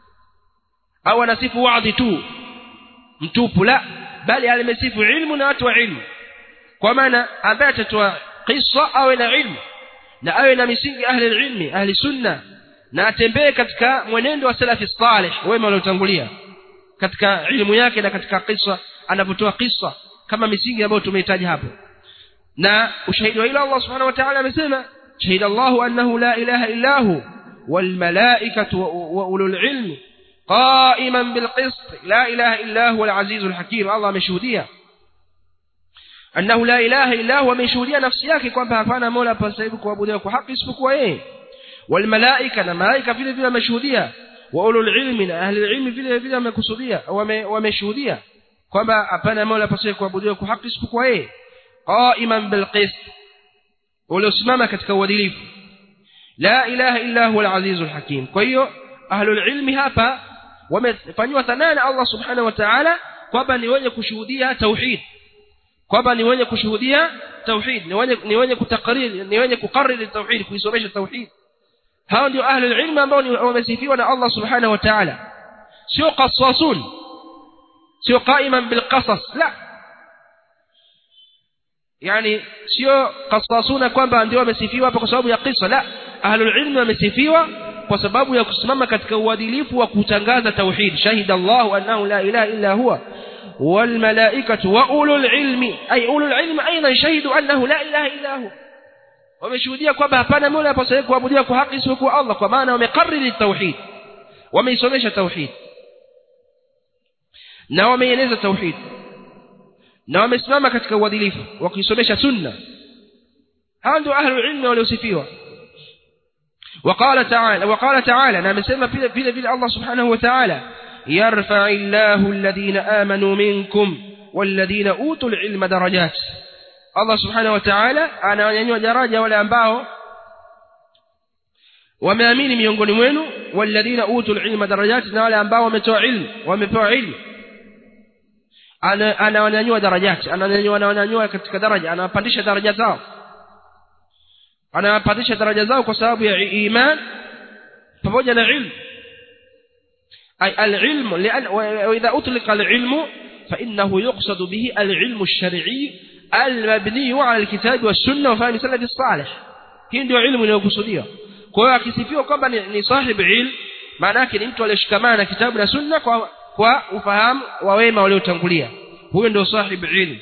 au anasifu waadhi tu mtupu la bali alimesifu ilmu na watu wa ilmu kwa maana ambaye atatoa qissa awe na ilmu na awe na misingi ahli ilmi ahli sunna na atembee katika mwenendo wa salafi salih wema waliotangulia katika ilmu yake na katika qissa anapotoa qissa kama misingi ambayo tumehitaji hapo na ushahidi wa ila Allah subhanahu wa ta'ala amesema shahida Allah annahu la ilaha illa hu wal malaikatu wa ulul ilmi qa'iman bil qist la ilaha illa huwa al azizul hakim Allah ameshuhudia annahu la ilaha illa huwa ameshuhudia nafsi yake kwamba hapana mola pasaibu kuabudiwa kwa haki isipokuwa yeye wal malaika na malaika vile vile ameshuhudia wa ulul ilmi na ahli ilmi vile vile wamekusudia wameshuhudia kwamba hapana mola pasaibu kuabudiwa kwa haki isipokuwa yeye qa'iman bil qist waliosimama katika uadilifu la ilaha illa huwa al-azizul hakim kwa hiyo ahlul ilmi hapa wamefanywa thanaa na Allah subhanahu wa ta'ala kwamba ni wenye kushuhudia tauhid kwamba ni wenye kushuhudia tauhid ni wenye ni wenye kutakariri ni wenye kukariri tauhid kuisomesha tauhid hao ndio ahlul ilmi ambao wamesifiwa na Allah subhanahu wa ta'ala sio qassasun sio qa'iman bil qasas la yani sio qasasuna kwamba ndio wamesifiwa hapa kwa sababu ya kisa la ahlul ilmi wamesifiwa kwa sababu ya kusimama katika uadilifu wa kutangaza tauhid shahida Allah annahu la ilaha illa huwa wal malaikatu wa ulul ilmi ay ulul ilmi aidan shahidu annahu la ilaha illa huwa wameshuhudia kwamba hapana mola apasaye kuabudiwa kwa haki isipokuwa Allah kwa maana wamekariri tauhid wameisomesha tauhid na wameieleza tauhid na wamesimama katika uadilifu wakisomesha sunna hao ndio ahlul ilmi waliosifiwa وقال تعالى وقال تعالى نعم سمى في في في الله سبحانه وتعالى يرفع الله الذين آمنوا منكم والذين أوتوا العلم درجات الله سبحانه وتعالى أنا ينوى درجة ولا أنباه wameamini miongoni mwenu walladhina utul ilma darajat na wale ambao wametoa ilmu wamepewa ilmu anawanyanyua darajati anawanyanyua anawanyanyua katika daraja anawapandisha daraja zao anawapandisha daraja zao kwa sababu ya iman pamoja na ilmu ay alilmu lian wa idha utlika alilmu فإنه يقصد به العلم الشرعي المبني على الكتاب والسنة وفهم سلف الصالح hii ndio ilmu inayokusudiwa kwa hiyo akisifiwa kwamba ni, ni sahib ilm maana yake ni mtu aliyeshikamana na kitabu na sunna kwa kwa ufahamu wa wema waliotangulia huyo ndio sahib ilm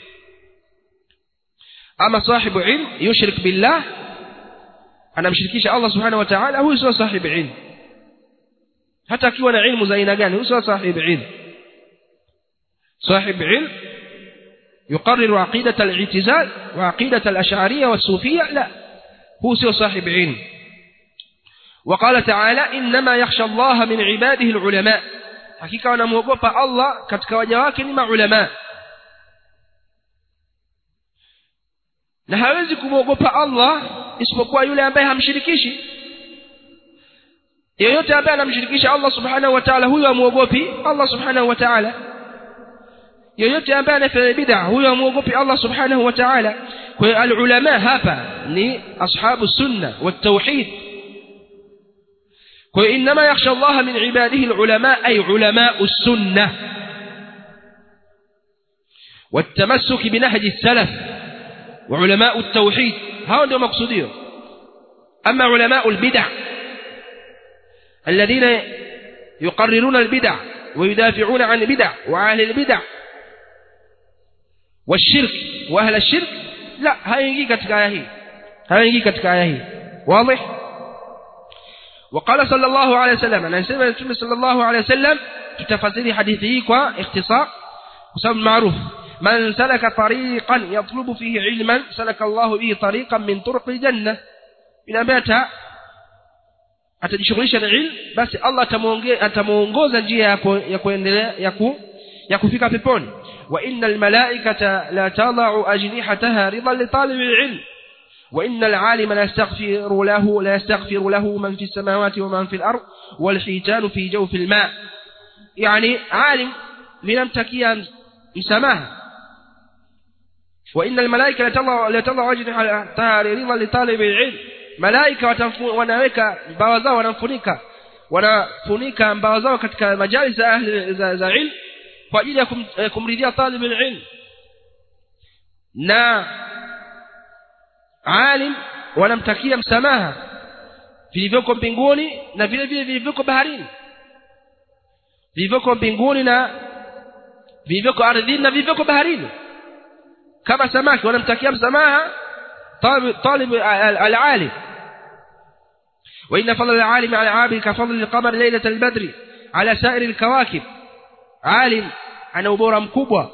ama sahib ilm yushrik billah anamshirikisha Allah subhanahu wa ta'ala huyo sio sahib ilm hata akiwa na ilmu za aina gani huyo sio sahib ilm صاحب علم يقرر عقيدة الاعتزال وعقيدة الأشعرية والصوفية لا هو سوى صاحب علم وقال تعالى إنما يخشى الله من عباده العلماء حقيقة ونموقف الله كتك وجواك لما علماء na hawezi kumwogopa Allah isipokuwa yule ambaye hamshirikishi yeyote ambaye anamshirikisha Allah subhanahu wa ta'ala huyo amuogopi Allah subhanahu wa ta'ala yoyote ambaye anafanya bid'a huyo amuogopi Allah subhanahu wa ta'ala kwa hiyo alulama hapa ni ashabu sunna wa tauhid kwa hiyo inma yakhsha Allah min ibadihi alulama ay ulama as-sunnah والتمسك بنهج السلف وعلماء التوحيد هؤلاء ndio maksudio ama علماء البدع الذين يقررون البدع ويدافعون عن البدع وأهل البدع والشرك واهل الشرك لا haingii katika aya hii haingii katika aya hii wazi وقال صلى الله عليه وسلم anasema mtume صلى الله عليه وسلم tutafasiri hadithi hii kwa ikhtisar kwa sababu maarufu man salaka tariqan yatlubu fihi ilman salaka Allah bihi tariqan min turuq aljanna ila bata atajishughulisha na ilmu basi Allah atamuongoza njia ya kuendelea ya ku ya kufika peponi وإن الملائكة لا تضع أجنحتها رضا لطالب العلم وإن العالم لا يستغفر له لا يستغفر له من في السماوات ومن في الأرض والحيتان في جوف الماء يعني عالم لم تكيا مسامها وإن الملائكة لا تضع لا تضع أجنحتها رضا لطالب العلم ملائكة wanaweka mbawa zao wanamfunika wanafunika mbawa zao katika majalis za ahli za ilmu kwa ajili ya kum, kumridhia talib ilm na alim wanamtakia msamaha vilivyoko mbinguni na vile vile vilivyoko baharini vilivyoko mbinguni na vilivyoko ardhini na vilivyoko baharini kama samaki wanamtakia msamaha طالب العالم وإن فضل العالم على العابد كفضل القمر ليلة البدر على سائر الكواكب عالم أنا ubora mkubwa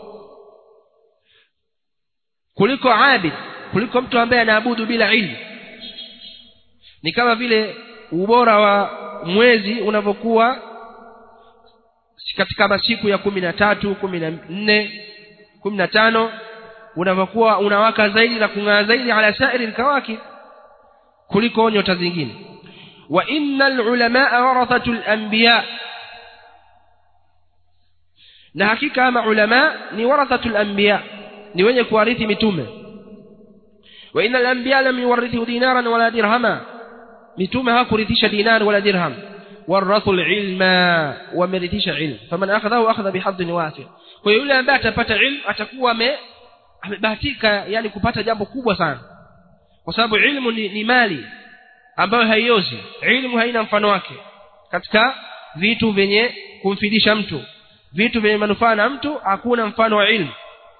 kuliko abid kuliko mtu ambaye anaabudu bila ilmu ni kama vile ubora wa mwezi unavyokuwa katika masiku ya kumi na tatu kumi na nne kumi na tano unavyokuwa unawaka zaidi na kung'aa zaidi ala sairi lkawakib kuliko nyota zingine wa inna lulamaa warathatu lanbiya na hakika ama ulama ni warathatu lanbiya ni wenye kuwarithi mitume wa inna alanbiya lam yuwarithu dinaran wala dirhama mitume hakurithisha dinar wala dirham warathu alilma wamerithisha ilm faman akhadhahu akhadha bihadhin wasi kwa hiyo yule ambaye atapata ilm atakuwa ame amebahatika yani kupata jambo kubwa sana kwa sababu ilmu ni, ni mali ambayo haiozi ilmu haina mfano wake katika vitu vyenye kumfidisha mtu vitu vyenye manufaa na mtu hakuna mfano wa ilmu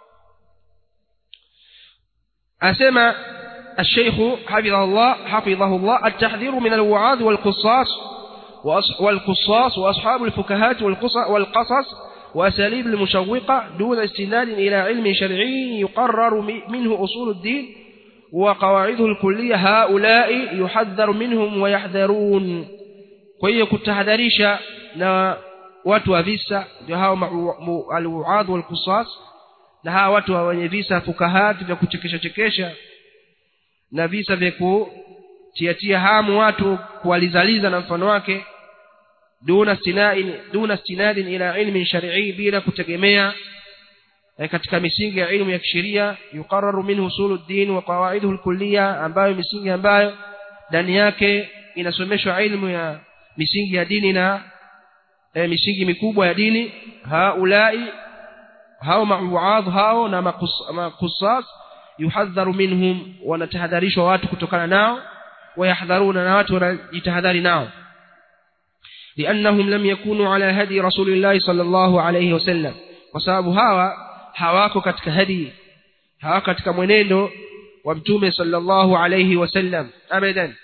asema الشيخ حفظه الله حفظه الله التحذير من الوعاظ والقصاص والقصاص وأصحاب الفكهات والقصص وأساليب المشوقة دون استناد إلى علم شرعي يقرر منه أصول الدين وقواعده الكلية هؤلاء يحذر منهم ويحذرون kwa kutahadharisha na watu wa visa ndio hao alwuadh walqisas na hawa watu wenye visa fukahati vya kuchekesha chekesha na visa vya kutiatia hamu watu kuwalizaliza na mfano wake duna stinain duna stinadin ila ilmin shar'i bila kutegemea katika misingi ya ilmu ya kisheria yuqarraru minhu usuluddin wa qawaiduhu alkulliya ambayo misingi ambayo ndani yake inasomeshwa ilmu ya misingi ya dini na e, misingi mikubwa ya dini haulai hao mauadh hao na makusas yuhadharu minhum wanatahadharishwa watu kutokana nao wayahdharuna na watu wanajitahadhari nao لأنهم لم يكونوا على هدي رسول الله صلى الله عليه وسلم وسبب هوا hawako katika hadi hawako katika mwenendo wa mtume sallallahu alayhi wasallam abadan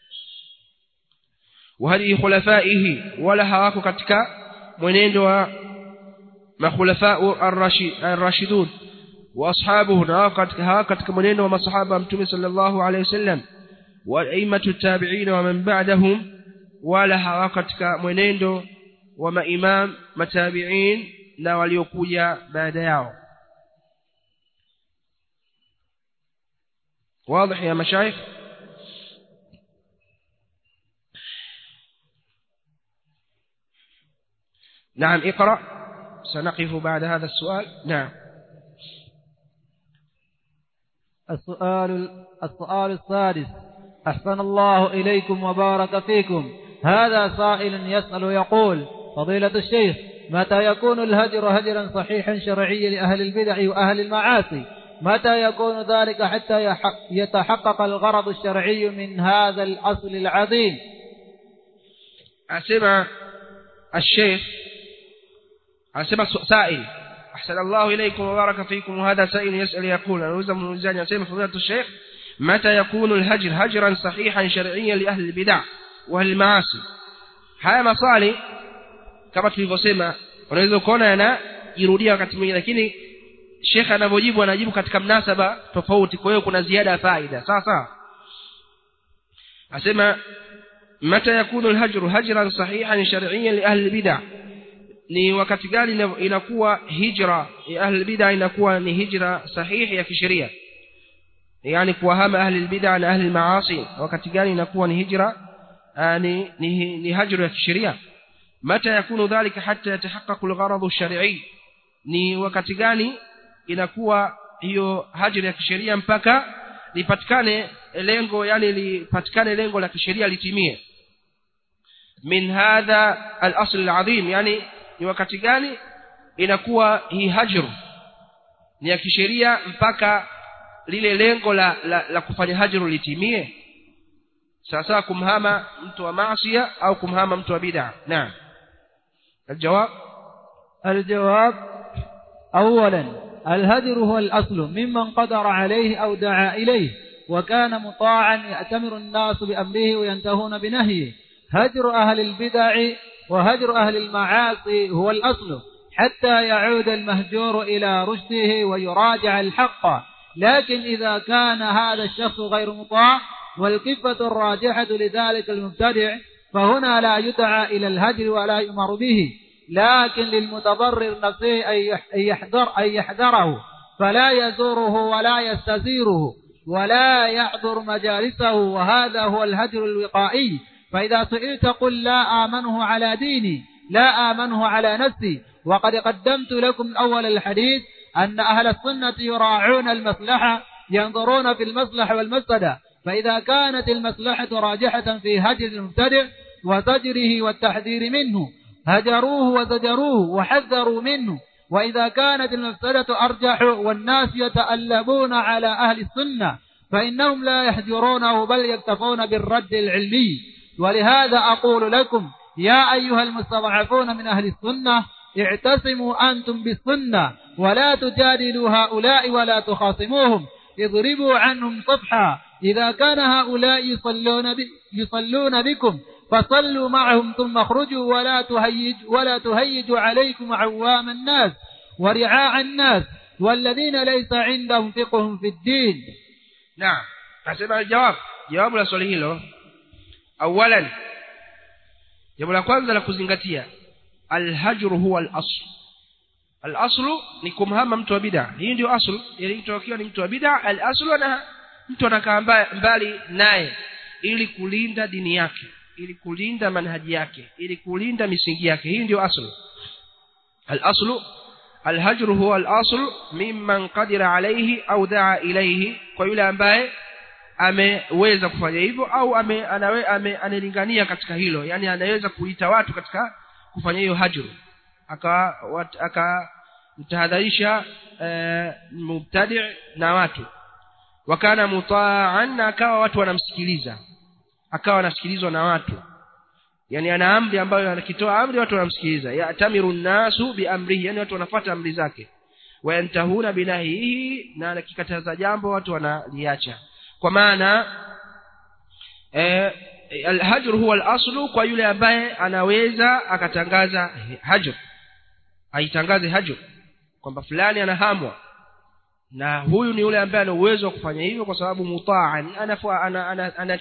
وهدي خلفائه ولا hawako katika mwenendo wa makhulafaa ar-rashidun واصحابه hawako katika hawako katika mwenendo wa masahaba mtume sallallahu alayhi wasallam wa aimatu tabi'in wa man ba'dahum wala hawako katika mwenendo wa maimam matabi'in na waliokuja baada yao واضح يا مشايخ نعم اقرأ سنقف بعد هذا السؤال نعم السؤال السؤال السادس أحسن الله إليكم وبارك فيكم هذا سائل يسأل يقول فضيلة الشيخ متى يكون الهجر هجرا صحيحا شرعيا لأهل البدع وأهل المعاصي متى يكون ذلك حتى يتحقق الغرض الشرعي من هذا الأصل العظيم أسمع الشيخ أسمع سائل أحسن الله إليكم وبارك فيكم وهذا سائل يسأل يقول أنا أوزم من الزاني أسمع فضيلة الشيخ متى يكون الهجر هجرا صحيحا شرعيا لأهل البدع وأهل المعاصي haya maswali kama tulivyosema unaweza kuona yanajirudia wakati mwingine lakini shekhe anavyojibu anajibu katika mnasaba tofauti kwa hiyo kuna ziada ya faida sawa sawa asema mata yakunu alhajru hajran sahihan shar'iyyan li ahli bid'ah ni wakati gani inakuwa hijra ya ahli bid'ah inakuwa ni hijra sahihi ya kisheria yani kuwahama ahli bid'ah na ahli maasi wakati gani inakuwa ni hijra ni ni, ni hajru ya kisheria mata yakunu dhalika hatta yatahaqqaqu algharad ash-shar'i ni wakati gani inakuwa hiyo hajri ya kisheria mpaka lipatikane lengo yani lipatikane lengo la kisheria litimie min hadha al-asl al-azim yani ni wakati gani inakuwa hii hajru ni ya kisheria mpaka lile lengo la, la, la kufanya hajru litimie sawasawa kumhama mtu wa maasia au kumhama mtu wa bid'a naam الجواب الجواب أولا الهجر هو الأصل ممن قدر عليه أو دعا إليه وكان مطاعا يأتمر الناس بأمره وينتهون بنهيه هجر أهل البدع وهجر أهل المعاصي هو الأصل حتى يعود المهجور إلى رشده ويراجع الحق لكن إذا كان هذا الشخص غير مطاع والكفة الراجحة لذلك المبتدع فهنا لا يدعى إلى الهجر ولا يؤمر به لكن للمتضرر نفسه أن يحذر أن يحذره فلا يزوره ولا يستزيره ولا يحضر مجالسه وهذا هو الهجر الوقائي فإذا سئلت قل لا آمنه على ديني لا آمنه على نفسي وقد قدمت لكم أول الحديث أن أهل السنة يراعون المصلحة ينظرون في المصلحة والمفسدة فإذا كانت المصلحة راجحة في هجر المبتدع وزجره والتحذير منه هجروه وزجروه وحذروا منه وإذا كانت المفسدة أرجح والناس يتألبون على أهل السنة فإنهم لا يحجرونه بل يكتفون بالرد العلمي ولهذا أقول لكم يا أيها المستضعفون من أهل السنة اعتصموا أنتم بالسنة ولا تجادلوا هؤلاء ولا تخاصموهم اضربوا عنهم صفحا إذا كان هؤلاء يصلون, ب... يصلون بكم فصلوا معهم ثم اخرجوا ولا تهيج ولا تهيجوا عليكم عوام الناس ورعاع الناس والذين ليس عندهم فقه في الدين نعم nasema الجواب jawabu la swali hilo awalan jambo la kwanza la kuzingatia alhajru huwa al-asl al-aslu ni kumhama mtu wa bid'a hii ndio asl ili mtu akiwa ni mtu wa bid'a al-aslu na mtu anakaa mbali naye ili kulinda dini yake ili kulinda manhaji yake ili kulinda misingi yake hii ndio asl al-aslu الهجر هو الأصل ممن قدر عليه أو دعا إليه kwa yule ambaye ameweza kufanya hivyo au ame, anawe, ame, analingania katika hilo yani anaweza kuita watu katika kufanya hiyo hajru akamtahadharisha e, mubtadi na watu wakana mutaan na akawa watu wanamsikiliza akawa anasikilizwa na watu yani ana amri ambayo anakitoa amri watu wanamsikiliza yatamiru nnasu biamrihi yani watu wanafuata amri zake wayantahuna binahihi na akikataza jambo watu wanaliacha kwa maana eh, alhajr huwa alaslu kwa yule ambaye anaweza akatangaza hajr aitangaze hajr kwamba fulani anahamwa na huyu ni yule ambaye ana uwezo wa kufanya hivyo kwa sababu mutaan anatiwa ana, ana, ana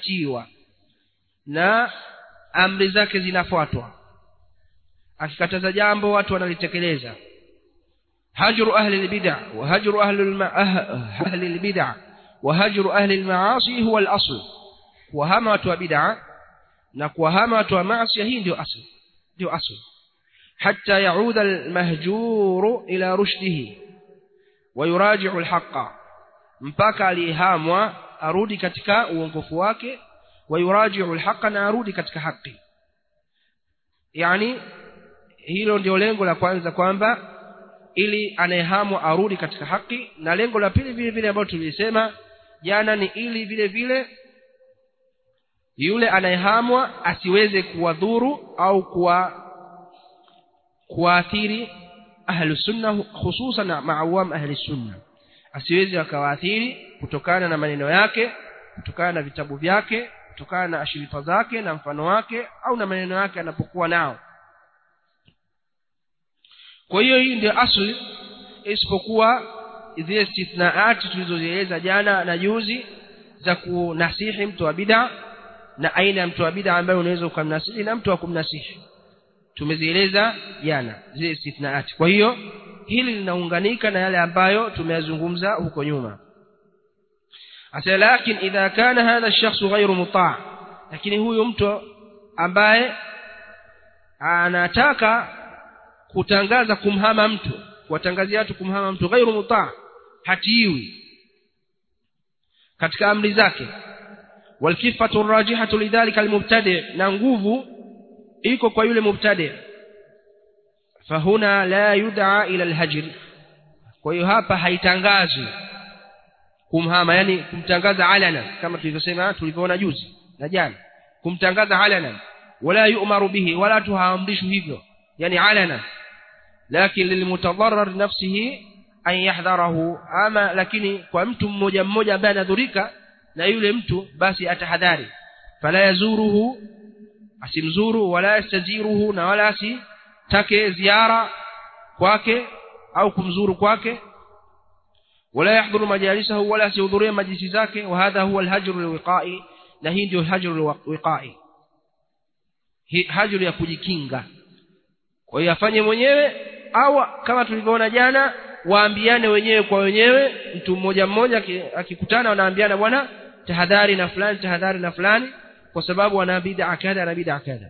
na amri zake zinafuatwa akikataza jambo watu wanalitekeleza hajru ahli albid'a wa hajru ahli ahli albid'a wa hajru ahli almaasi huwa alasl kuwahama watu wa bid'a na kuwahama watu wa maasi hii ndio asl ndio asl hatta yauda almahjuru ila rushdihi wa yuraji'u alhaqa mpaka alihamwa arudi katika uongofu wake ويراجع الحق na arudi katika haki yani hilo ndio lengo la kwanza kwamba ili anayehamwa arudi katika haki na lengo la pili vile vile ambalo tulisema jana ni ili vile vile yule anayehamwa asiweze kuwadhuru au kuwa kuathiri ahlu sunna hususan maawam ahli sunna asiweze akawaathiri kutokana na maneno yake kutokana na vitabu vyake kutokana na ashirika zake na mfano wake au na maneno yake anapokuwa nao kwa hiyo hii ndio asli isipokuwa zile istithnaati tulizozieleza jana na juzi za kunasihi mtu wa bid'a na aina ya mtu wa bid'a ambaye unaweza ukamnasihi na mtu wa kumnasihi tumezieleza jana zile istithnaati kwa hiyo hili linaunganika na yale ambayo tumeyazungumza huko nyuma asa lakin idha kana hadha ash-shakhs ghayru muta' lakini huyu mtu ambaye anataka kutangaza kumhama mtu kuwatangazia watu kumhama mtu ghayru muta' hatiwi katika amri zake walkifatu arrajihatu lidhalika almubtadi na nguvu iko kwa yule mubtadi fahuna la yud'a ila alhajr kwa hiyo hapa haitangazwi kumhama yani kumtangaza alana kama tulivyosema tulivyoona juzi na jana kumtangaza alana wala yu'maru bihi wala tuhaamrishwi hivyo yani alana lakini lilmutadarrar nafsihi an yahdharahu ama lakini kwa mtu mmoja mmoja ambaye anadhurika na yule mtu basi atahadhari fala yazuruhu asimzuru wala yastaziruhu na wala asitake ziara kwake au kumzuru kwake wala yahdhuru majalisahu wala asihudhurie majlisi zake wa hadha huwa alhajru alwiqai na hii ndio hajru alwiqai hajru ya kujikinga kwa hiyo afanye mwenyewe au kama tulivyoona jana waambiane wenyewe kwa wenyewe mtu mmoja mmoja akikutana wanaambiana bwana tahadhari na fulani tahadhari na fulani kwa sababu wana bid'a kadha na bid'a kadha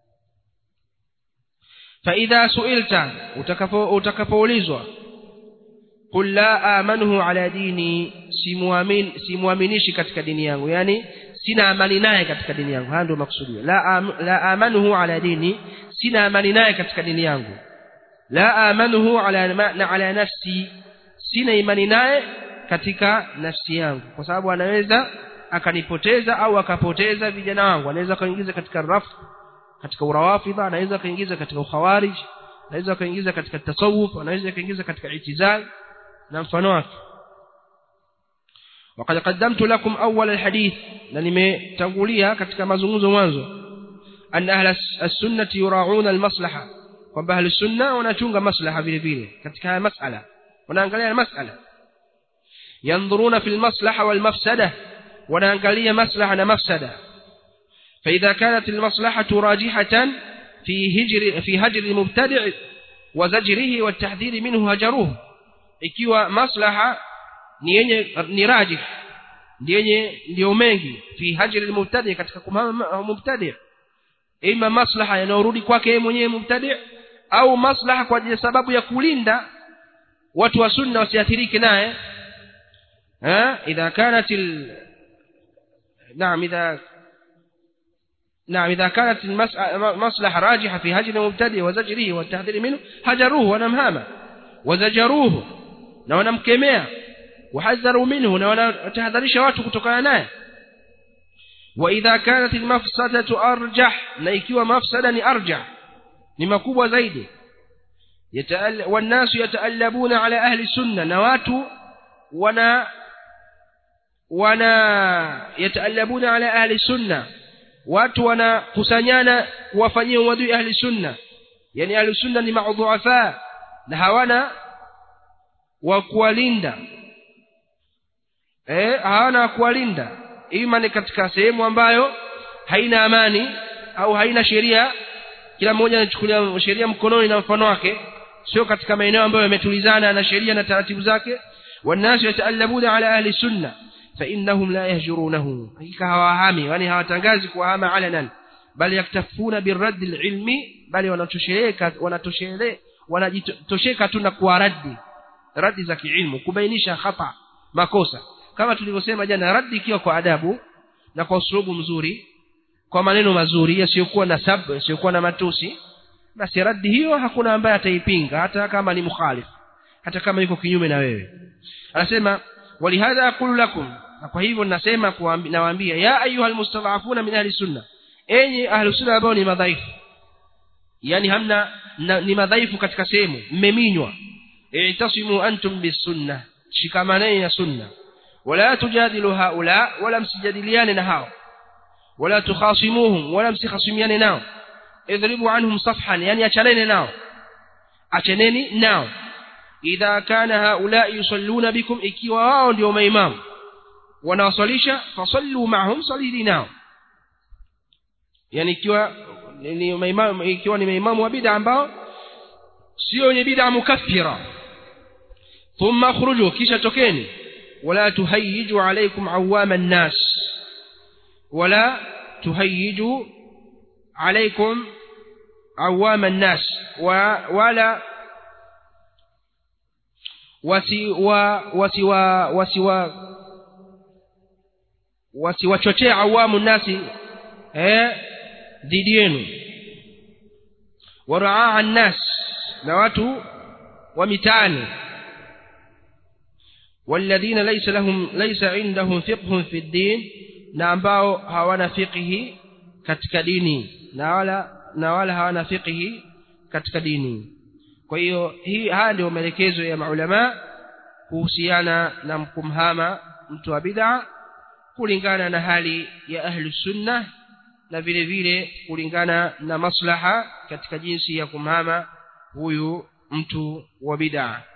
فإذا سئلت utakapoulizwa قل لا آمنه على ديني simuamini simuaminishi katika dini yangu yani sina amani naye katika dini yangu haya ndio maksudio la am, la amanuhu ala dini sina amani naye katika dini yangu la amanuhu ala na ala nafsi sina imani naye katika nafsi yangu kwa sababu anaweza akanipoteza au akapoteza vijana wangu anaweza kaingiza katika rafu katika urawafidha anaweza kaingiza katika ukhawarij anaweza kaingiza katika tasawuf anaweza kaingiza katika itizal na mfano wake وقد قدمت لكم أول الحديث لنمي تقوليها katika mazungumzo mwanzo أن أهل السنة يراعون المصلحة kwamba ahli sunna wanachunga maslaha vile vile katika haya masala wanaangalia masala yanzuruna fil maslaha wal mafsada wanaangalia maslaha na mafsada فإذا كانت المصلحة راجحة في هجر في هجر المبتدع وزجره والتحذير منه هجروه ikiwa maslaha ni yenye ni rajih yenye ndio mengi fi hajri almubtadi katika kumhama mubtadi ima maslaha yanayorudi kwake yeye mwenyewe mubtadi au maslaha kwa ajili sababu ya kulinda watu wa sunna wasiathirike naye eh idha kanat al نعم إذا نعم إذا كانت المصلحة راجحة في هجر المبتدئ وزجره والتحذير منه هجروه ونمهامه وزجروه na wanamkemea wahadharu minhu na wanatahadharisha watu kutokana naye wa idha kanat almafsadatu arjah na ikiwa mafsada ni arjah ni makubwa zaidi والناس يتألبون على أهل السنة na watu wana wana yataallabuna ala ahli sunna watu wanakusanyana kuwafanyia uadui ahli sunna yani ahli sunna ni maudhuafa na hawana wa kuwalinda eh hawana wa kuwalinda ima ni katika sehemu ambayo haina amani au haina sheria kila mmoja anachukulia sheria mkononi na mfano wake sio katika maeneo ambayo yametulizana na sheria na taratibu zake wanasu yataallabuna ala ahli sunna فإنهم لا يهجرونه hakika hawahami yani hawatangazi kuhama alanan bali yaktafuna birad alilmi bali wanatosheleka wanatoshele wanajitosheka tu na kuwaradi radi za kiilmu kubainisha khata makosa kama tulivyosema jana radi ikiwa kwa adabu na kwa usulubu mzuri kwa maneno mazuri yasiyokuwa na sab yasiyokuwa na matusi basi radi hiyo hakuna ambaye ataipinga hata kama ni mukhalif hata kama yuko kinyume na wewe anasema ولهذا أقول لكم kwa hivyo ninasema nawaambia ya ayuha almustadhafuna min ahli sunna enyi ahli sunna ambao ni madhaifu yani hamna na, ni madhaifu katika sehemu mmeminywa i'tasimu antum bisunna shikamaneni na sunna wala tujadilu haula wala msijadiliane na hao wala tukhasimuhum wala msikhasimiane nao idhribu anhum safhan yani achaneni nao achaneni nao idha kana haula yusalluna bikum ikiwa wao ndio maimamu wanawaswalisha fasallu ma'hum salili nao yani ikiwa ni maimamu ikiwa ni maimamu wa bid'a ambao sio wenye bid'a mukaffira thumma khruju kisha tokeni wala tuhayyiju alaykum awama an-nas wala tuhayyiju alaykum awama an-nas wa wala wasi wa wasi wa wasi wa wasiwachochee awamu nasi eh dhidi yenu waraa nas na watu wa mitaani والذين ليس لهم ليس عندهم فقه في الدين na ambao hawana fiqhi katika dini na wala na wala hawana fiqhi katika dini kwa hiyo hii haya ndio maelekezo ya maulama kuhusiana na kumhama mtu wa bid'a kulingana na hali ya ahlu sunna na vile vile kulingana na maslaha katika jinsi ya kumhama huyu mtu wa bid'a